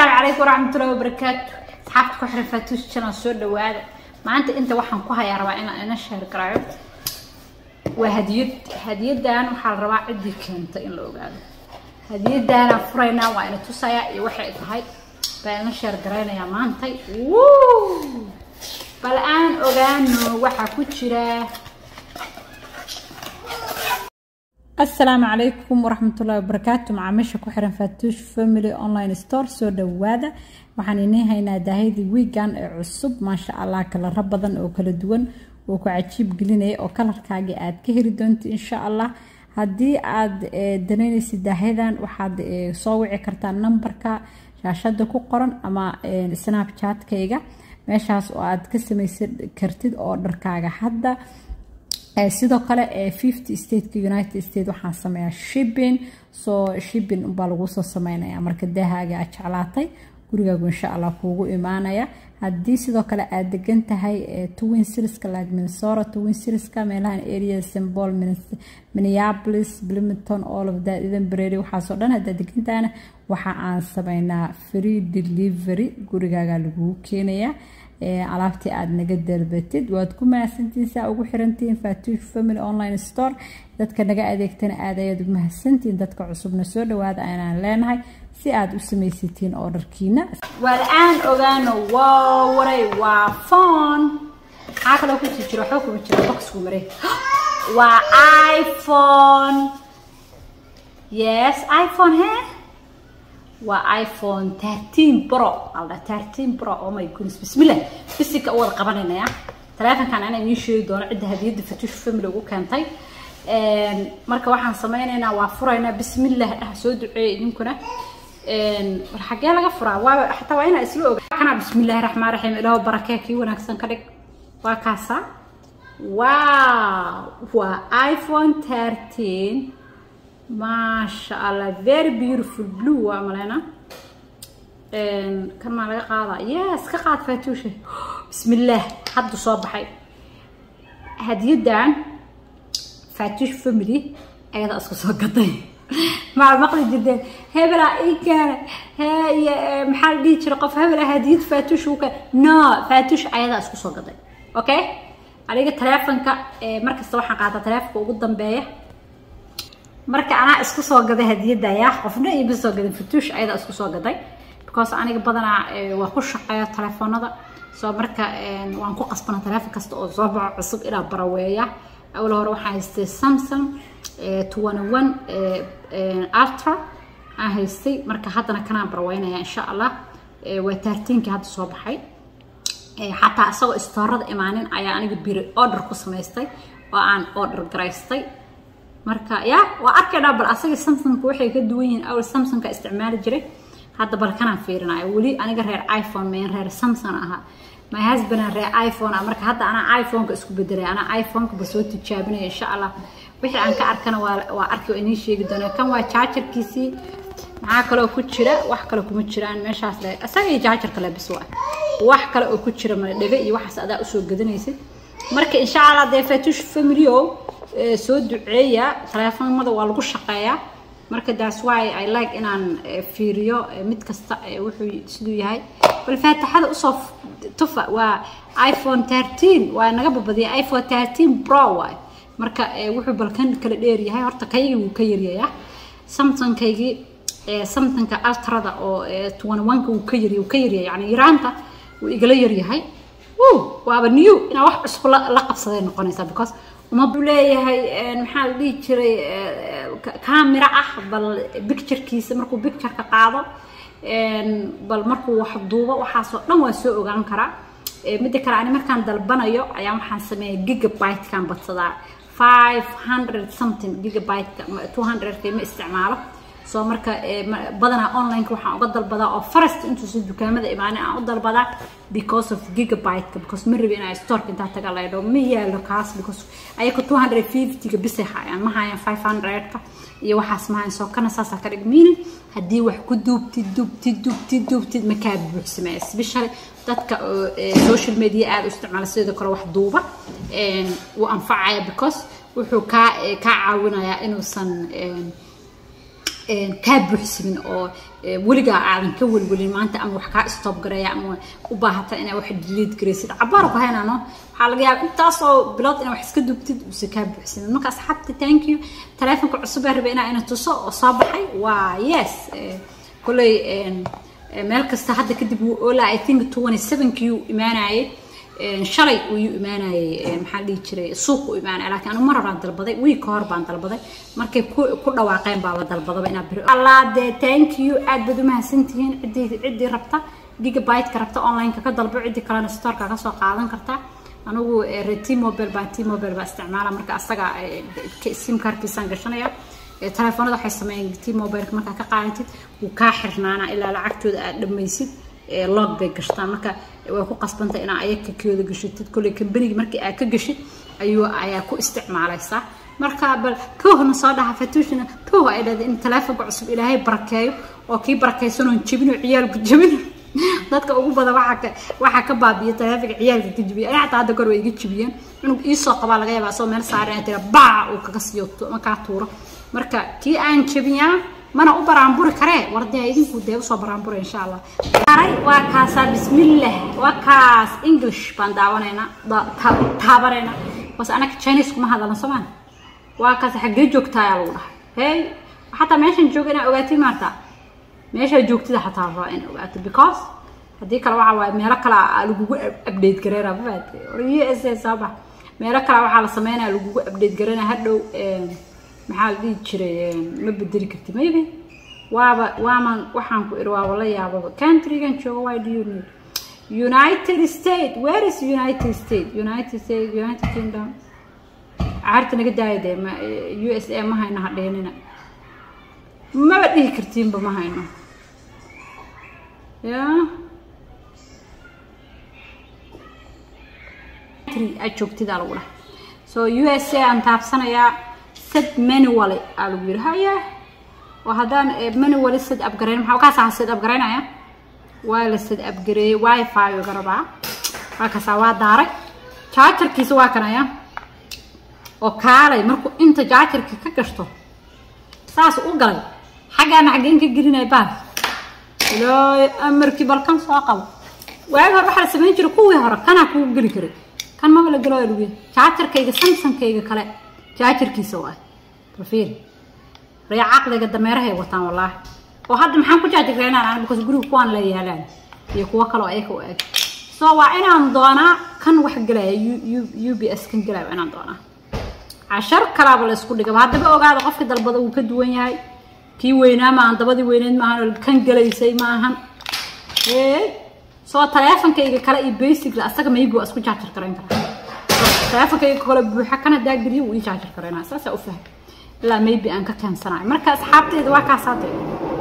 asalaamu calaykum waraxmatullahi wabarakaatu asxaabta ku xiran faatuus channel soo dhawaada maanta inta waxaan ku hayaa rabaa inaan ina sheer garaayo waa hadiyad hadiyadan waxaa la rabaa ciddii keenta in la ogaado hadiyadaanaan furaynaa waa ina tusayaa iyo waxay tahay baa ina sheer garaynayaa maantay wuu bal aan ogaano waxaa ku jira asalaamu calaykum waraxmatullahi wabarakaatu macaamiisha ku xiran faatuush family online store soo dhawaada waxaan inii haynaa daahidii wiigan ee cusub maasha allah kalaro badan oo kala duwan oo ku cajiib gelinaya oo kalarkaagii aad ka heli doonto insha allah haddii aad danaynaysid daahadan waxaad soo wici kartaa nambarka shaashada ku qoran ama snapchatkayga meeshaas oo aad ka samaysan kartid oo dharkaaga hadda sidoo kale fifty stateka united state waxaan sameeyaa shipping soo shipping unbaa lagu soo sameynaya marka daahaaga aad jeclaatay gurigaagu insha allah kuugu imaanaya haddii sidoo kale aad degan tahay twin siriska like minnesota twin siriska meelahan area symbol minneapolis bloomington all of that even brady waxaasoo dhan haddaad degan tahayna waxa aan sameynaa free delivery gurigaaga lagugu keenayaa alaabtii aada naga dalbatid waad ku mahadsantihiin saa ugu xirantihiin faatuush family online store dadka naga adeegtana aad ayaad ugu mahadsantihiin dadka cusubna soo dhawaada aynaan leenahay si aad u samaysatiin ordarkiina waa la-aan ogaano waa waray waa phone maxaa kaloo ku jiro waxba kuma jira boxku mare waa iphone yes iphone he waa iphone thirteen pro alda thirteen pro oh my goodness bismillah bisika u wada qabanaynayaa taleefankan anaa idiin sheegi doono cidda hadiyadda fatuush family ugu keentay marka waxaan sameynaynaa waa furaynaa bismillah ah soo duceeya idinkuna war xagee laga furaa waa xataa waa inaa isla oga kana bismillahi raxmaan raxiim ilaahu barakee kii wanaagsan ka dhig waa kaasa wow waa iphone thirteen maasha allah very beautiful blue waa maleyna kan maa laga qaadaa yes ka qaad faatuusha bismillaah hadda soo baxay hadiyadan faatuush family ayadaa isku soo gaday maa maqli jirteen hebelaa ii keena maxaa la dhihi jira qof hebelaa hadiyad faatuush uu keen no faatuush ayadaa isku soo gaday okay aniga taleefonka markasta waxaan qaataa taleefonka ugu dambeeya marka anaa isku soo gaday hadiyadaya qofna iima soo gadan fatuush ayadaa isku soo gaday because aniga badanaa waa ku shaqeeya telefoonada soo marka waan ku qasbana teleefon kasta oo soo baxo cusub inaa baraweeya awal hore waxaan haystay samsung twenty one ultra aan haystay marka haddana kanaan baraweynaya insha allah waa taartiinkii hadda soo baxay xataa isagoo istoorada imaanin ayaa aniga biri order ku samaystay oo aan order garaystay marka ya waa arkaynaa bal asagii samsungka waxay ka duwan yihiin awal samsungka isticmaali jiray hadda bal kanaan fiirinayo weli aniga reer iphone mayn reer samsung ahaa my husband reer iphone ah marka hadda anaa iphoneka isku bedelay anaa iphoneka ba soo tijaabinaya insha allah wixii aan ka arkana waa waa arki oo inii sheegi doona kan waa jaajarkiisii maxaa kaloo ku jira wax kale kuma jiraan meeshaas le isaga iyo jaajarka le bis waa wax kale oo ku jira mala dhega iyo waxaas adaa usoo gadanaysid marka insha allah dee fatuush familyo soo duceeya taleefoonada waa lagu shaqeeyaa marka that's why i like inaan fiiriyo mid kasta wuxuu siduu yahay bal faataxada usoo tufa waa iphone thirteen waa naga babadiyay iphone thirteen pro waay marka wuxuu balkan kala dheer yahay horta kaygii wuu ka yaryayaa samsungkaygii samsungka ultrada oo twenty one-ka wuu ka yarya wuu ka yaryahay yani yaraanta wuu igala yaryahay waaba new inaa wax cusub la qabsaday noqonaysaa because uma buu leeyahay maxaa la dhihi jiray camera ah bal picturekiisa markuu pictureka qaado bal markuu wax duubo waxaasoo dhan waa soo ogaan karaa midda kale ani markaan dalbanayo ayaa waxaan sameeya gigabyte-kan badsadaa five hundred something gigabyte-ka two hundred-ka ma isticmaalo soo marka badanaa online-ka waxaan uga dalbadaa oo first intuusan dukaamada imaanin aan u dalbadaa because of gigabyte-ka because ma rabi inaa storeka intaa taga laydho ma yaalo kaas because ayaka two hundred fifty-ga bisay hayaan ma hayaan five hundred-ka iyo waxaas ma hayan soo kana saasaa ka dhig miinin haddii wax ku duubtid duubtid duubtid duubtid ma kaa buuxsamee especially dadka social media aada u isticmaala sidoo kale wax duuba wuu anfacaya because wuxuu kaa kaa caawinayaa inuusan kaa buuxsamin oo weligaa aadan ka welwelin maanta ama wax kaa stop gareeya ama u baahata inaa wax delete garaysid cabaar ku haynano waxaa laga yaaba intaasoo bilood inaa wax iska dubtid use kaa buuxsamin marka asxaabta thank you taleefonka cusub ee rabay inaa ina tuso oo soo baxay waa yes kolley meel kasta hadda kadib wuu oolaa i think twenty sevenkii uu imaanayay shalay uyuu imaanayay maxaa dhihi jiray suuq u imaanaya laakiin anu mar horaan dalbaday wiig ka hor baan dalbaday markay ku dhawaaqeen baaba dalbadaba inaa biri allah dee thank you aad baad umahadsantihiin ciddii ciddii rabta gigabyte-ka rabta online-ka ka dalbo ciddii kalena storeka ka soo qaadan karta anigu t mobile baan t mobile baa isticmaala marka asaga sim karkiisaan gashanaya telefoonada waxay sameeyeen t mobileka markaa ka qaadatid wuu kaa xirnaana ilaa lacagtooda aad dhammaysid log bay gashtaan marka way ku qasbantay inaa ayaka kooda gashatid kolley kambanigi markii aad ka gashid ayuu ayaa ku isticmaalaysaa marka bal koohna soo dhaha fatuushina kooh ay dhahday in teleefonka cusub ilaahay barakeeyo oo kii barakaysanoo jebin oo ciyaalku jebin dadka ugu badan waxaa waxaa ka baabiya teleefonka ciyaalka ka jebiya ani xataa hadda kor way iga jebiyeen inuu iisoo qabaa laga yaabaa asoo meel saaran tira baa uu kaga siiyo markaa tuuro marka kii aan jebiyaa mana u baraanburi karee wardee idinku dee usoo baraanbura insha allah aray waa kaasaa bismillah waa kaas english baan daawanaynaa taabanaynaa bas anaga chinese kuma hadalna soomaan waa kaas xaggee joogtaa ayaa lagu dhahay hey xataa meeshan jooga inaa ogaatid maarta meeshaa joogtida xataa rabaa in ogaato because haddii kale waxaa waaye meelo kale lagugu update gareynaa mafaate u s a soo bax meelo kale waxaa la sameynaya lagugu update gareynaa hadhow maxaa la dhihi jiray ma bedeli karti maybe waaba waaman waxaan ku iri waaba la yaababa countrygan jooga why do you need united states where is united states united states united kingdom caarta naga daaya dee ma u s a ma hayno hadheenina maba dhihi kartiinba ma hayno ya aad joogtidaa lagu dhahay so u s a aan taabsanayaa sad manually aa lagu yiri haya oo haddaan manually sad abgareyn maxaa kaasaa sad abgareynaya waa la sad abgareeyey wifi uga rabaa waa kaasaa waa daaray jaajarkiisa waa kanaya oo kaalay markuu inta jaajarkii ka gashto saas u galay xaggaana xaggeen ka gelinaya baal ilaa amarkii balkan soo qabo waagi hore waxaa la samayn jiray kuwii hore kanaa kugu geli karay kan maba la gelo lagu jaajarkayga samsankayga kale jaajarkiisa waay rafiir ree caqliga dameerahay wataan wallaahi oo hadda maxaan ku jaajarreynaan aan because guriga kuwaan la yaalaan iyo kuwo kaloo ayaka u eg so waa inaan doonaa kan wax gelaya u b s kan gelaya waa inaan doonaa cashar kalaaba la isku dhigaba haddaba ogaada qofka dalbada wuu ka duwan yahay kii weynaa maahan dabadii weyneed maahan kan gelaysay maahan soo taleefonkayga kale iyo basicla asaga maybe waa isku jaajar garayn karaa taleefonkayga kale buuxa kan haddaa geliyo wuu ii jaajar garaynaa saasaa u fahmay ilaa maybe aan ka keensanayo marka asxaabteeda waa kaas hadde